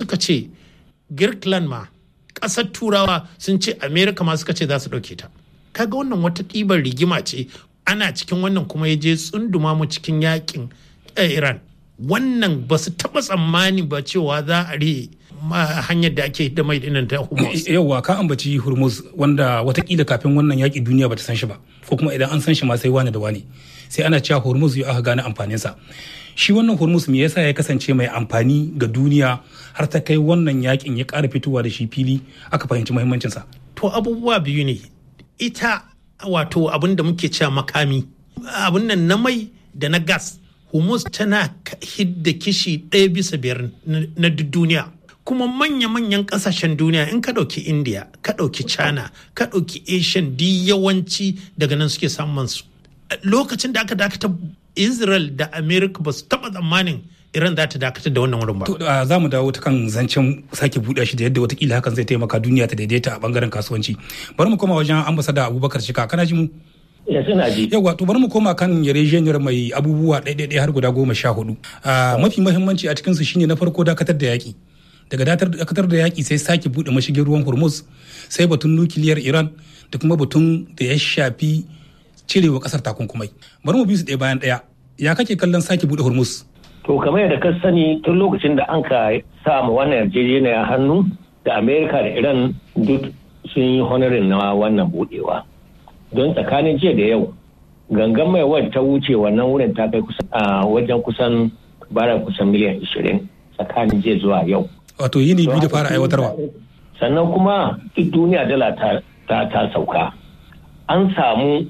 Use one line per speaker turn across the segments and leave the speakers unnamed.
suka ce girkland ma ƙasar turawa sun ce america ma suka ce za su ɗauke ta kaga wannan wata ɗibar rigima ce ana cikin wannan kuma ya je tsunduma mu cikin yakin iran wannan ba su taɓa tsammani ba cewa za a rihe hanyar da ake da mai dinan ta hormuz
yauwa ka ambaci hormuz wanda watakila kafin wannan yaƙi duniya bata san shi ba ko kuma idan an san shi ma sai wani da wani sai ana cewa hormuz ya aka gane amfaninsa shi wannan hormuz me yasa ya kasance mai amfani ga duniya har ta kai wannan yakin ya ƙara fitowa da shi fili aka fahimci muhimmancinsa
to abubuwa biyu ne ita wato abin da muke cewa makami abin nan na mai da na gas hormuz tana hidda kishi ɗaya bisa biyar na duniya kuma manya-manyan kasashen duniya in ka ɗauki india ka ɗauki china ka ɗauki asian di yawanci daga nan suke samun su lokacin da aka dakata israel da america ba su taɓa tsammanin iran za ta dakatar da wannan wurin ba.
To za mu dawo ta kan zancen sake buɗe shi da yadda watakila hakan zai taimaka duniya ta daidaita a bangaren kasuwanci. Bari mu koma wajen ambasada Abubakar Shika kana ji mu?
Ya suna ji.
Yawwa to bari mu koma kan yarjejeniyar mai abubuwa ɗaiɗaiɗai har guda goma sha hudu. Mafi mahimmanci a cikinsu shine na farko dakatar da yaƙi. Daga dakatar da yaƙi sai sake buɗe mashigin ruwan Hormuz sai batun nukiliyar Iran da kuma batun da ya shafi cirewa ƙasar takunkumai. Bari mu bi su ɗaya bayan ɗaya. Ya kake kallon sake buɗe Hormuz?
To kamar yadda ka sani tun lokacin da an ka sa ma wannan yarjejeniya hannu da Amerika da Iran duk sun yi honorin na wannan budewa. Don tsakanin jiya da yau gangan mai wadda ta wuce wannan wurin ta kai kusan a wajen kusan bara kusan miliyan 20 tsakanin jiya zuwa yau.
Wato yini biyu da fara aiwatarwa.
Sannan kuma duk duniya dala ta sauka. An samu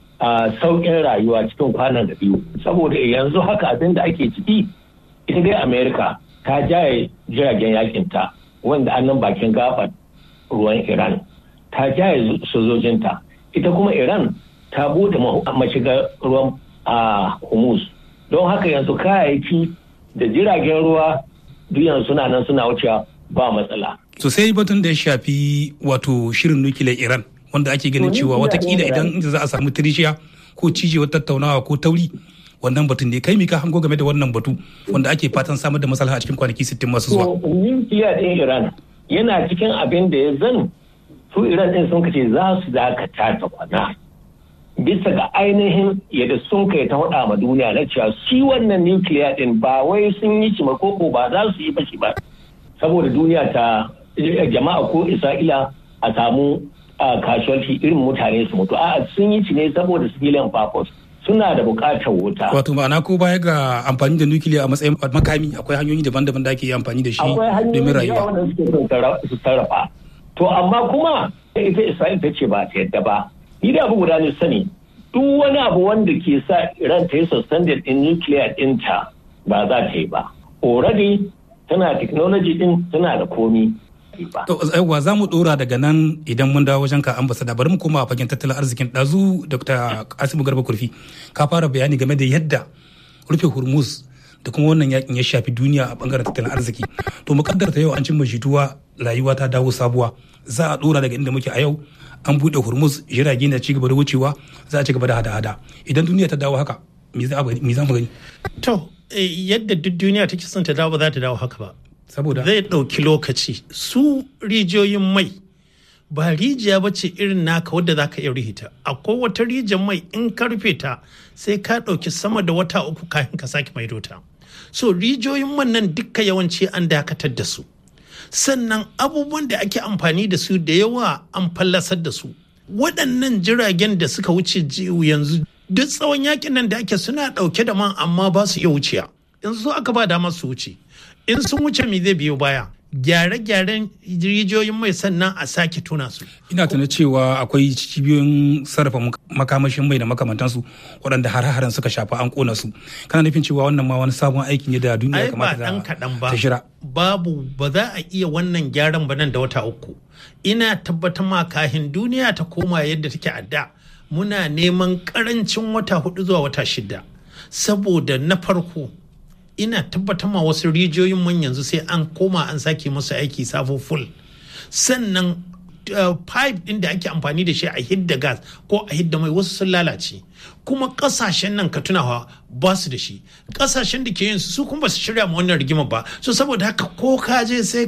a sauƙin rayuwa cikin kwanan da biyu saboda yanzu haka abin da ake ciki ita dai amerika ta jaye jiragen yakinta wanda annan bakin gabar ruwan iran ta jaye sojojinta ita kuma iran ta bude mashigar ruwan a humus don haka yanzu kayayyaki da jiragen ruwa duk yanzu suna nan suna wucewa ba matsala
sosai batun da ya shafi wato shirin nukiliyar iran wanda ake ganin cewa watakila idan za a samu tirishiya ko cijewar tattaunawa ko tauri wannan batun ne kai mika hango game da wannan batu wanda ake fatan samar da maslaha a cikin kwanaki 60 masu zuwa.
Nukiliya ɗin Iran yana cikin abin da ya zan su Iran ɗin sun kace za su dakata ta kwana. Bisa ga ainihin yadda sun kai ta faɗa ma duniya na cewa shi wannan nukiliya ɗin ba wai sun yi shi koko ba za su yi bashi ba. Saboda duniya ta jama'a ko Isra'ila a samu a casualty irin mutane su mutu a sun yi ci ne saboda civilian purpose suna da bukatar wuta
wato ma'ana ko baya ga amfani da nukiliya a matsayin makami akwai hanyoyi daban-daban da ake yi amfani da shi domin rayuwa
akwai hanyoyi su sarrafa to amma kuma ita isra'il ta ce ba ta yadda ba ni da abu guda ne sani duk wani abu wanda ke sa iran ta yi suspended din nuclear dinta ba za ta yi ba already tana technology din tana da komi ba.
To aiwa za mu dora daga nan idan mun dawo wajen ka ambasada bari mu koma a fagen tattalin arzikin ɗazu Dr. Asimu Garba Kurfi ka fara bayani game da yadda rufe Hormuz da kuma wannan yakin ya shafi duniya a bangaren tattalin arziki. To mu kaddarta yau an cimma jituwa rayuwa ta dawo sabuwa za a dora daga inda muke a yau an buɗe Hormuz jirage na ci gaba da wucewa za a ci gaba da hada-hada idan duniya ta dawo haka me za mu gani?
To yadda duk duniya take son ta dawo ba za ta dawo haka ba.
saboda
zai ɗauki lokaci su rijiyoyin mai ba rijiya ba ce irin naka wadda za ka iya rihita akwai wata rijiyar mai in ka rufe ta sai ka ɗauki sama da wata uku kafin ka sake maido ta so rijiyoyin man nan dukka yawanci an dakatar da su sannan abubuwan da ake amfani da su da yawa an fallasar da su waɗannan jiragen da suka wuce yanzu duk tsawon yakin nan da ake suna ɗauke da man amma ba su iya wuciya yanzu aka ba dama su wuce in sun wuce me zai biyo baya gyare-gyaren rijiyoyin mai sannan a sake tuna su.
Ina tuna cewa akwai cibiyoyin sarrafa makamashin mai da makamantansu waɗanda har-haren suka shafa an kona su. Kana nufin cewa wannan ma wani sabon aiki ne da duniya kamata ta shira.
Babu ba za a iya wannan gyaran ba nan da wata uku. Ina tabbatar ma kahin duniya ta koma yadda take a da. Muna neman karancin wata hudu zuwa wata shida. Saboda na farko ina tabbatar ma wasu rijiyoyin man yanzu sai an koma an sake musu aiki sabo full sannan pipe din da ake amfani da shi a hidda gas ko a hidda mai wasu sun lalace kuma kasashen nan ka tunawa ba su da shi kasashen da ke yin su kuma ba su shirya ma wannan rigima ba so saboda haka ko ka je sai